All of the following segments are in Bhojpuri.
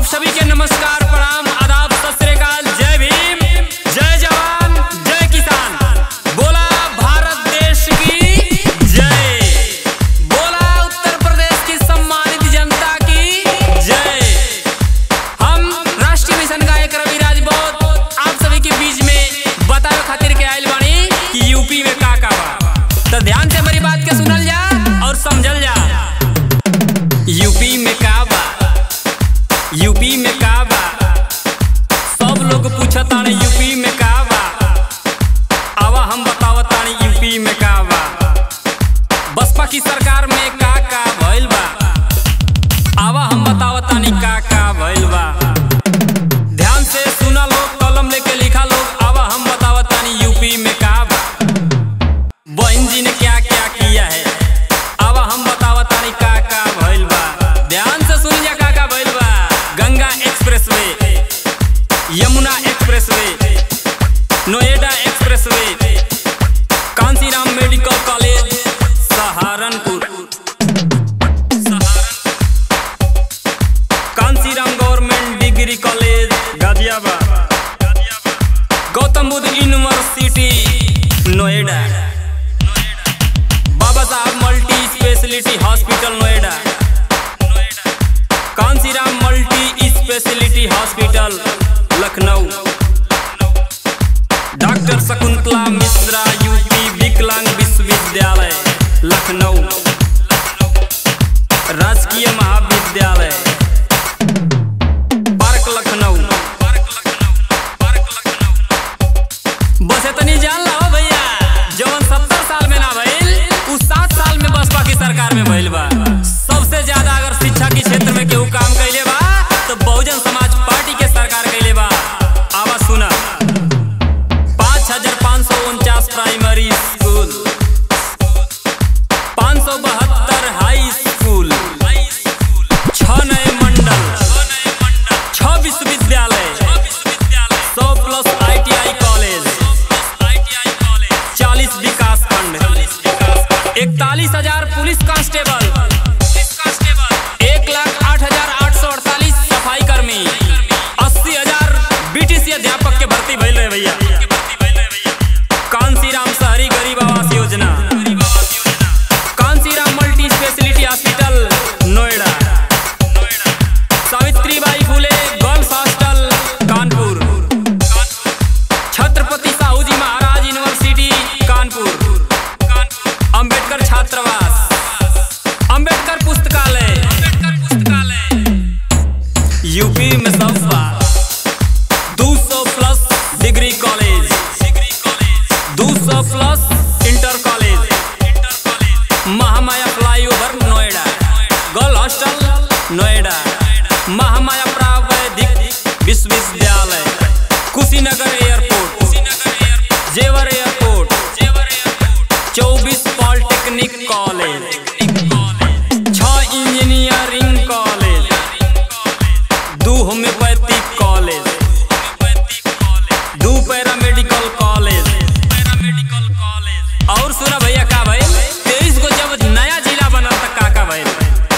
सभी के नमस्कार प्रणाम आदाब सत श्री अकाल जय भीम जय जवान जय किसान बोला भारत देश की जय बोला उत्तर प्रदेश की सम्मानित जनता की जय हम राष्ट्रीय मिशन गायक रवि राजपूत आप सभी के बीच में बतावे खातिर के आइल बानी कि यूपी में का का बा तो ध्यान से हमारी बात के सुनल जा और समझल जा यूपी में का बा यूपी में का बा सब लोग पूछताने यूपी में का बा आवा हम बतावतानी यूपी में का बा बसपा की सरकार में का का भइल बा आवा हम बतावतानी का का भइल बा ध्यान से सुना लोग कलम लेके लिखा लोग आवा हम बतावतानी यूपी में का बा बहन जी ने क्या क्या किया है आवा हम बतावतानी का का भइल बा ध्यान से सुन जा का का भइल बा Ganga expressway Yamuna expressway Noida expressway Kanshiram medical college Saharanpur Kanshiram government degree college Ghaziabad Gautam Buddha university Noida Baba Saheb multi speciality hospital Noida Kanshiram multi speciality hospital Lucknow doctor Shakuntala Mishra UP विकलांग विश्वविद्यालय लखनऊ राजकीय महाविद्यालय पार्क लखनऊ बस इतनी जान ला हो भैया जवन सत्तर साल में ना भइल उ सात साल में बसपा की सरकार में भइल बा सबसे ज्यादा अगर शिक्षा के क्षेत्र में केहू काम कैले बा तो बहुजन समाज पार्टी के सरकार कैले बा आवा सुना पाँच हजार पाँच सौ उनचास प्राइमरी स्कूल पाँच सौ बहत्तर हाई स्कूल छह नए मंडल छह विश्वविद्यालय सौ प्लस आईटीआई कॉलेज चालीस विकास खंड इकतालीस हजार पुलिस कांस्टेबल एक लाख आठ हजार आठ सौ अड़तालीस सफाई कर्मी अस्सी हजार बीटीसी अध्यापक के भर्ती भइल रहे भैया कांसीराम शहरी गरीब आवास योजना Kanshiram multi speciality hospital Noida Savitribai Phule girls hostel Kanpur Chhatrapati Shahu ji Maharaj university Kanpur Ambedkar छात्रावास अंबेडकर पुस्तकालय यूपी में सब बा दो सौ प्लस डिग्री कॉलेज दो सौ plus inter college Mahamaya flyover Noida girl hostel Noida Mahamaya प्रावैधिक विश्वविद्यालय कुशीनगर एयरपोर्ट जेवर एयरपोर्ट चौबीस पॉलिटेक्निक कॉलेज छह इंजीनियरिंग कॉलेज दो होम्योपैथिक कॉलेज दो पैरामेडिकल कॉलेज और सुना भैया का भाई तेईस को जब नया जिला बना था का का भाई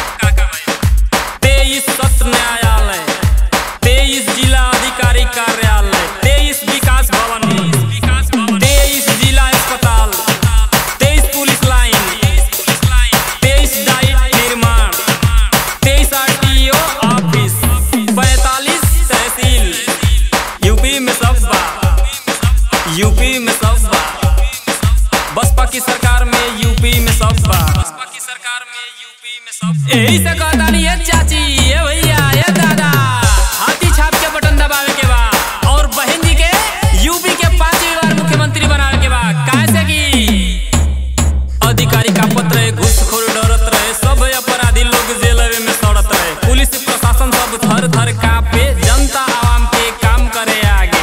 तेईस सत्र न्यायालय तेईस जिला अधिकारी कार्यालय तेईस विकास भवन तेईस जिला अस्पताल तेईस पुलिस लाइन तेईस डाइट निर्माण तेईस आरटीओ ऑफिस पैतालीस तहसील यूपी में सब बा यूपी में सब बा बसपा की सरकार में यूपी में सब बा बसपा की सरकार में यूपी में सब यही से कहता नहीं है चाची ये भैया ये दादा हाथी छाप के बटन दबावे के बा और बहन जी के यूपी के पांचवी बार मुख्यमंत्री बनावे के बा कैसे की अधिकारी का पत्र रहे घूसखोर डरत रहे सब अपराधी लोग जेलवे में सड़त रहे पुलिस प्रशासन सब थर थर कापे जनता आवाम के काम करे आगे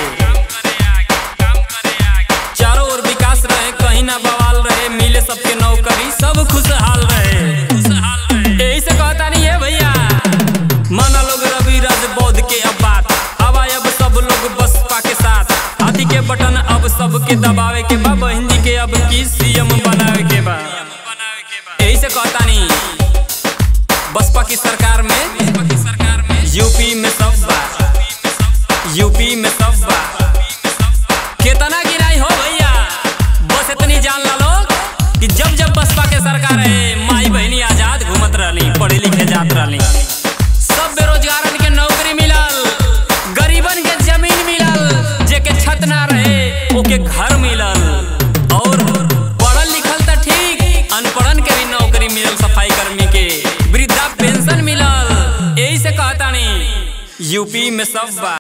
चारों ओर विकास रहे कहीं ना बवाल रहे मिले सबके नौकरी सब खुशहाल रहे यही से कहता नहीं है भैया माना लोग रवि राजबौद्ध के अब बात अब आए अब सब लोग बसपा के साथ हाथी के बटन अब सबके दबावे के बा बहन जी के अब की सीएम बनावे के बा यही से कहता नहीं बसपा की सरकार में यूपी में सब देहात रहली सब बेरोजगारन के नौकरी मिलल गरीबन के जमीन मिलल जेके छत ना रहे ओके घर मिलल और पढ़ल लिखल त ठीक अनपढ़न के भी नौकरी मिलल सफाई कर्मी के वृद्धा पेंशन मिलल यही से कहतानी यूपी में सब बा